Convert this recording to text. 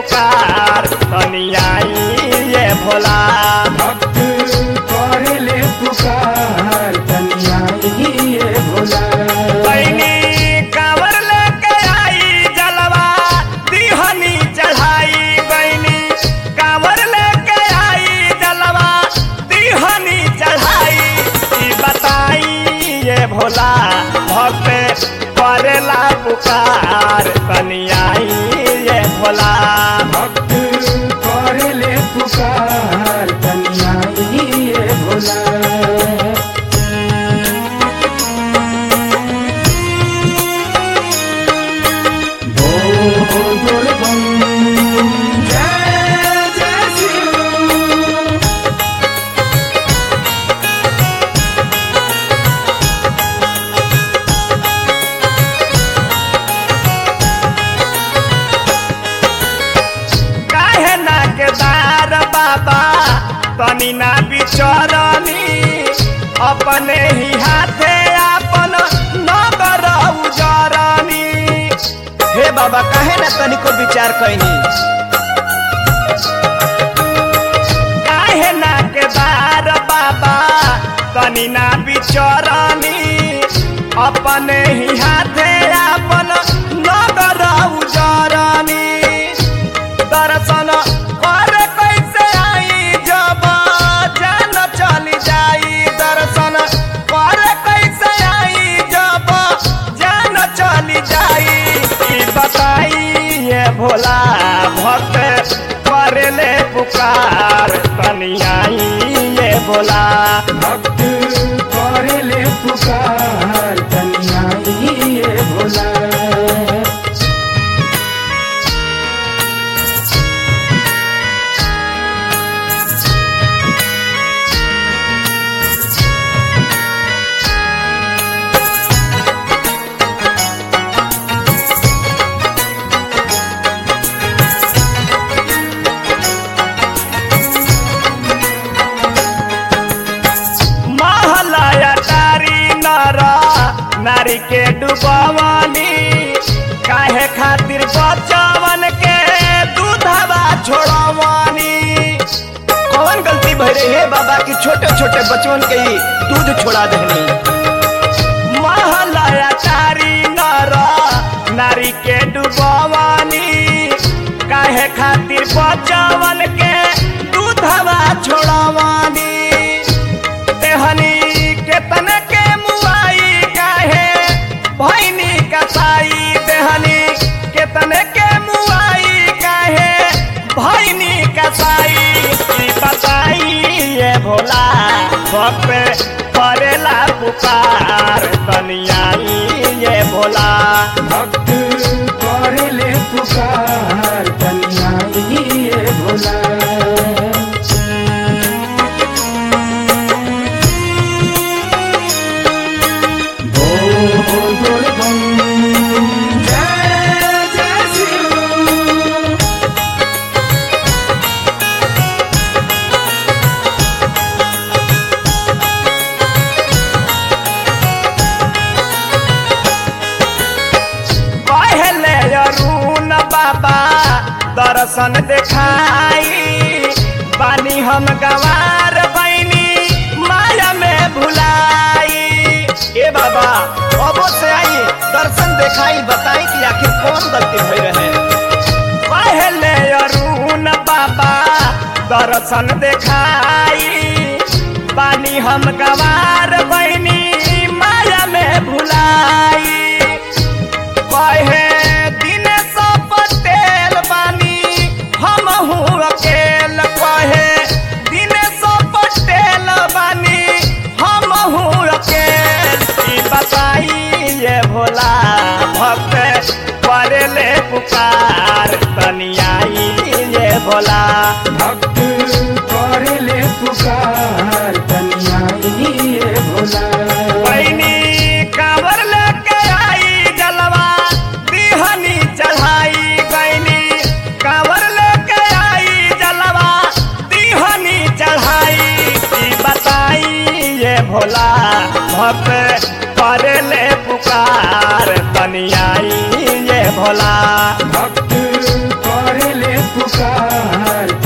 पुकार तनी आई ये भोला भक्त करे ले पुकार तनिया ये भोला बहनी कांवर लेके आई जलवा दिहनी चढ़ाई बहनी कांवर लेके आई जलवा दिहनी चढ़ाई ई बताई ये भोला भक्त करेला पुकार तनी आई ये भोला भक्त करे ले पुकार तनिया ये भोला बोल बोल बम जय जय शिव काहे ना के दार बाबा तनी ना बिचरनी अपने ही हाथे अपन नगर उजरनी हे बाबा काहे ना तनिको विचार कैनी काहे ना के दार बाबा तनी ना बिचरनी अपने ही हाथे अपन नगर उजरनी दर्शन कर कैसे आई जब जान चली जाई दर्शन कर कैसे आई जब जान चली जाई ई बताई ये भोला भक्त करेले पुकार तनी आई ये भोला भक्त करे ले पुकार तनिया ये भोला महलया तारी नर नारी के डुबवनी काहे खातिर बचवन के दूधवा छोड़वनी कौन गलती भई रही है बाबा की छोटे छोटे बचवन के ही दूध छोड़ा देनी महलया तारी नर नारी के डुबवनी काहे खातिर बचवन के दूधवा छोड़वनी तेहनी केतन के मुआई काहे भैनी कसाई देहनी केतन के मुआई काहे भैनी कसाई ई बताई ये भोला भक्त करेला पुकार तनियाई ये भोला भक्त करे ले पुकार तनिया ये भोला बोल बोल बम जय जय शिव पहले अरुण बाबा दर्शन देखाई बानी हम गवार बैनी माया में भुलाई ए बाबा अबो से आई दर्शन देखाई बताई कि आखिर कौन गलती भई रहे पहले अरुण बाबा दर्शन देखाई बानी हम गवार बैनी माया में भुलाई कहे दिन सब पटेल बानी हम हूँ अकेल कहे दिन सब पटेल बानी हम हूँ अकेल ई बताई ये भोला भक्त करेले पुकार तनियाई ये भोला भक्त करे ले पुकार तनिया ये भोला बहनी कांवर लेके आई जलवा दिहनी चढ़ाई बहनी कांवर लेके आई जलवा दिहनी चढ़ाई ई बताई ये भोला भक्त करेले पुकार तनियाई ये भोला भक्त करे ले पुकार